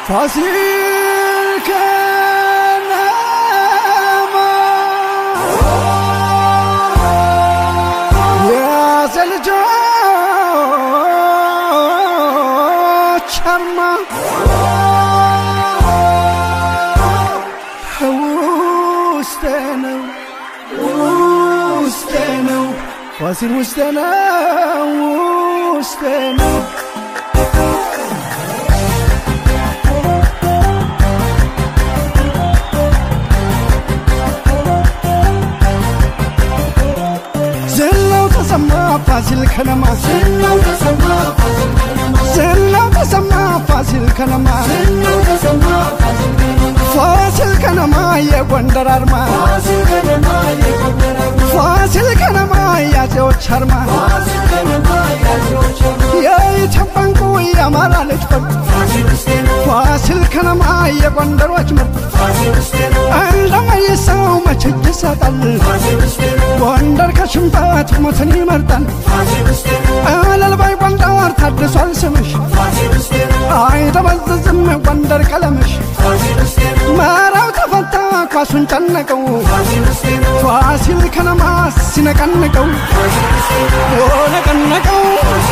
ፋሲል ከነማ የያዘ ልጆች አርማ ውስጤ ነው ውስጤ ነው ፋሲል ውስጤ ነው ውስጤ ነው ዝናው ተሰማ ፋሲል ከነማ ዝናው ተሰማ ፋሲል ከነማ ዝናው ተሰማ ፋሲል ከነማ ዝናው ተሰማ ፋሲል ከነማ ፋሲል ከነማ የጎንደር አርማ ፋሲል ከነማ የጎንደር አርማ ፋሲል ከነማ የአፄዎች አርማ ፋሲል ከነማ የአፄዎች አርማ የኢትዮጵያ እንቁ የአማራ ልጅ ፈርጥ ፋሲል ውስጤ ነው ፋሲል ከነማ የጎንደሮች ምርጥ ፋሲል ውስጤ ነው እንደማይሰው መቼ ይሰጣል ፋሲል ውስጤ ነው ጎንደር ከሽንፈት ሞትን ይመርጣል ፋሲል ውስጤ ነው እልልባይ ጎንደር ታድሷል ስምሽ ፋሲል ውስጤ ነው አይደበዝዝም ጎንደር ቀለምሽ ፋሲል ውስጤ ነው መራው ተፈታ ኳሱን ጨነቀው ፋሲል ውስጤ ነው ፋሲል ከነማ ሲነቀንቀው ፋሲል ውስጤ ነው ነቀነቀው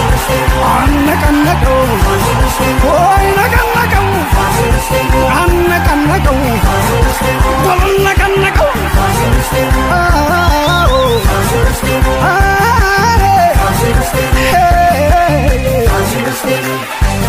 አነቀነቀው ወይ ነቀነቀው ፋሲል ውስጤ ነው አነቀነቀው ፋሲል ውስጤ ነው ወልነቀነቀው ፋሲል ውስጤ ነው አዎ ፋሲል ውስጤ ነው አሬ ፋሲል ውስጤ ነው ሄ ፋሲል ውስጤ ነው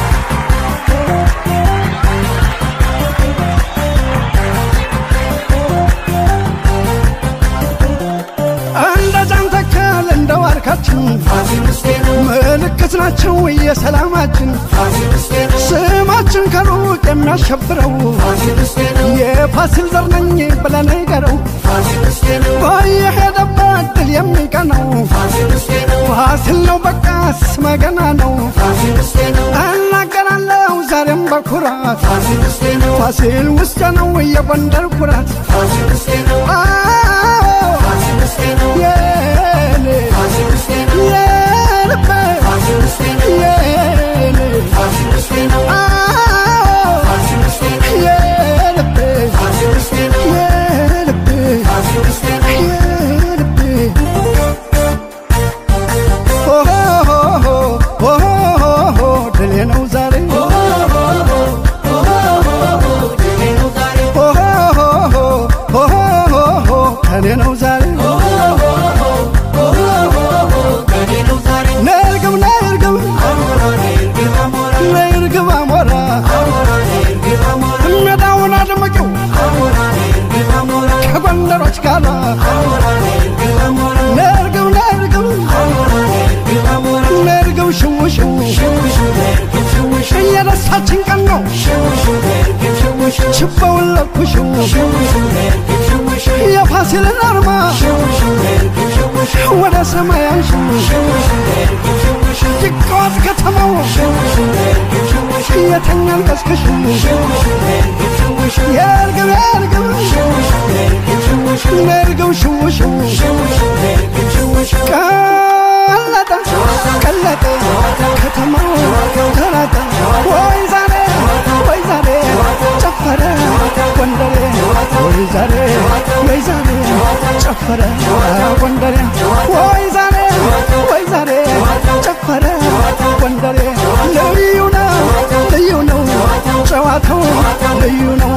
እንደ ጃንተከል እንደ ዋርካችን ፋሲል ውስጤ ነው ምልክት ናቸው የሰላማችን ፋሲል ውስጤ ነው ስማችን ከሩቅ የሚያሸብረው ፋሲል ውስጤ ነው የፋሲል ዘር ነኝ ብለን ንገረው ፋሲል ውስጤ ነው በየሄደበት ድል የሚቀናው ፋሲል ውስጤ ነው ፋሲል ነው በቃ ስመ ገና ነው ፋሲል ውስጤ ነው እናገራለሁ ዛሬም በኩራት ፋሲል ውስጤ ነው ፋሲል ውስጥ ነው የጎንደር ኩራት ፋሲል ውስጤ ነው አዎ ፋሲል ውስጤ ነው የኔ ፋሲል ውስጤ ነው የልቤ ፋሲል ውስጤ ነው የኔ ፋሲል ውስጤ ነው አዎ ፋሲል ውስጤ ነው የልቤ ፋሲል ውስጤ ነው የልቤ ፋሲል ውስጤ ነው የልቤ ኦሆሆሆሆሆሆ ድሌ ነው ዛሬ ድሌ ነው ዛሬ ኦሆሆሆሆሆ ከኔ ነው ዛሬ ከኔ ነው ዛሬ ነርግብ ነርግብ አሞራ ነይርግብ አሞራ ነርግብ አሞራ አሞራ ነይርግብ አሞራ ሜዳውን አድምቂው አሞራ ነይርግብ አሞራ ከጎንደሮች ጋር አሞራ ነይርግብ አሞራ ነርግብ ነርግብ አሞራ ነይርግብ አሞራ ነርግብ ሽውሽው ሽውሹ ነይርግብ ሽውሹ የደስታችን ቀን ነው ሽውሹ ነይርግብ ሽውሹ ችቦውን ለኩሽው ሽውሹ ነይርግብ ሽውሹ የፋሲልን አርማ ሽውሹ ነይርግብ ሽውሹ ወደ ሰማይ አንሽው ሽውሹ ነይርግብ ሽውሹ ይቀዋት ከተማው ሽውሹ ነይርግብ ሽውሹ የተኛን ቀስቅሽው ሽውሹ ነይርግብ ሽውሹ የእርግብ የእርግብ ሽውሹ ነይርግብ ሽውሹ ነርግብ ሽውሽው ሽውሹ ነይርግብ ሽውሹ ቀለጠ ቀለጠ ከተማው ተራጠ ወይ ዛሬ ወይ ዛሬ ጨፈረ ጎንደሬ ወይ ዛሬ ወይ ዛሬ ጨፈረ ጎንደሬ ወይ ዛሬ ወይ ዛሬ ጨፈረ ጎንደሬ ልዩ ነው ልዩ ነው ጨዋታው ልዩ ነው